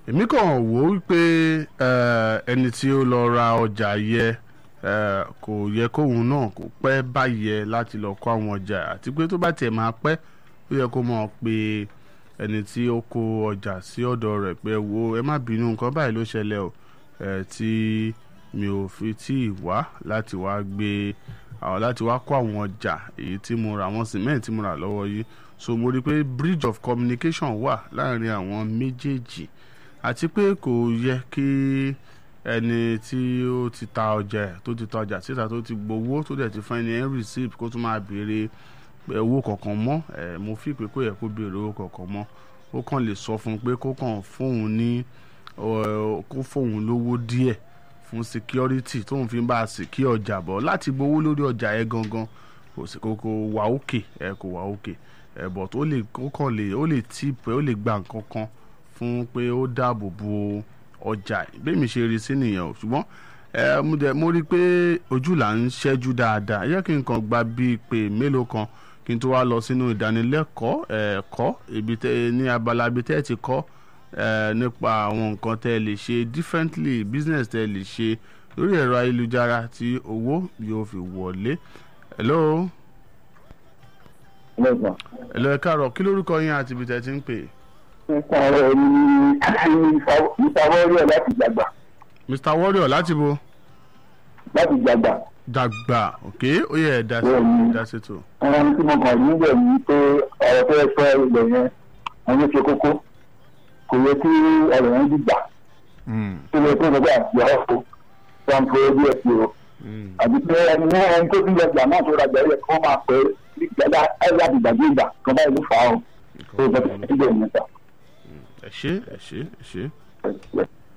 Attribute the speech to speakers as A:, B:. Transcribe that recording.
A: èmi kàn wò ó wípé eh, ẹni tí ó lọ ra ọjà yẹ eh, kò yẹ kóun náà kó pẹ́ báyẹ láti lọ kó àwọn ọjà àti pé tó bá tiẹ̀ máa pẹ́ ó yẹ kó mọ̀ pé ẹni tí ó kó ọjà sí ọ̀dọ̀ rẹ̀ pé wo ẹ má bínú nǹkan báyìí ló ṣẹlẹ̀ o eh, tí mi ò fi tí ì wá láti wá gbé àwọn láti wá kó àwọn ọjà èyí tí mo ra àwọn cement tí mo rà lọ́wọ́ yìí so mo rí i pé bridge of communication wà láàrin àwọn méjèèjì àti pé kò yẹ kí ẹni tí ó ti ta ọjà ẹ̀ tó ti ta ọjà síta tó ti gbowó tó dẹ̀ ti fún ẹni ẹ̀ ń receipt kó tún máa béèrè owó kankan mọ́ ẹ̀ mo fi pé kó yẹ kó béèrè owó kankan mọ́ ó kàn lè sọ fún un pé kó kàn fóun ní ọ, kó fóun lówó díẹ̀ fún security tóun fi ń bá a secure ọjà bọ̀ láti gbowó lórí ọjà ẹ̀ gangan kò sí kò kò wà òkè ẹ̀ kò wà òkè ẹ̀ but ó lè ó kàn lè ó lè tip ó lè gba nǹkan kan fún pé ó dáàbò bo ọjà bẹ́ẹ̀ mi ṣe rí sí nìyẹn o ṣùgbọ́n ẹ mo dẹ̀ mo rí i pé ojú là ń ṣẹ́jú dáadáa ẹ jẹ́ kí n kàn gba bíi pé mélòó kan kí n tó wá lọ sínú ìdánilẹ́kọ̀ọ́ ẹ̀kọ́ ibi tẹ́ ní abala ibi tẹ́ ẹ ti kọ́ ẹ nípa àwọn nǹkan tẹ́ ẹ lè ṣe differently business tẹ́ ẹ lè ṣe lórí ẹ̀rọ ayélujára tí owó yóò fi wọlé. hello
B: lọ́gbọ̀n.
A: hello ẹ káàárọ̀ kí lórúkọ yín àti ibi tẹ́ ẹ ti ń pè é.
B: nípa ọ̀rọ̀ ní ìfawọ́rí ẹ̀ láti gbàgbà
A: mr warrior láti bo
B: láti gbàgbà.
A: dàgbà ok ó yẹ ẹ dá sí
B: Bẹ́ẹ̀ni.
A: dá sí tó.
B: àwọn tí mo kàn níbẹ̀ ni pé ọ̀rọ̀ tó yẹ sọ ilẹ̀ yẹn wọn ló ṣe kókó kò yẹ kí ọ̀rọ̀ yẹn dìgbà
A: Mm,
B: tó yẹ kó gbogbo àti ọ̀rọ̀ tó wọn fọ ojú ẹ̀ sí o
A: mm.
B: àbí pé ẹni ní ẹni tó tún lọ gbà náà tó rajà yẹ kó máa pẹ́ gbàgbà ẹ̀ láti gbàgbé ìgbà kan báyìí ló fà á o tó yẹ kó síbẹ̀ níta.
A: ẹ ṣé ẹ ṣé ẹ ṣé.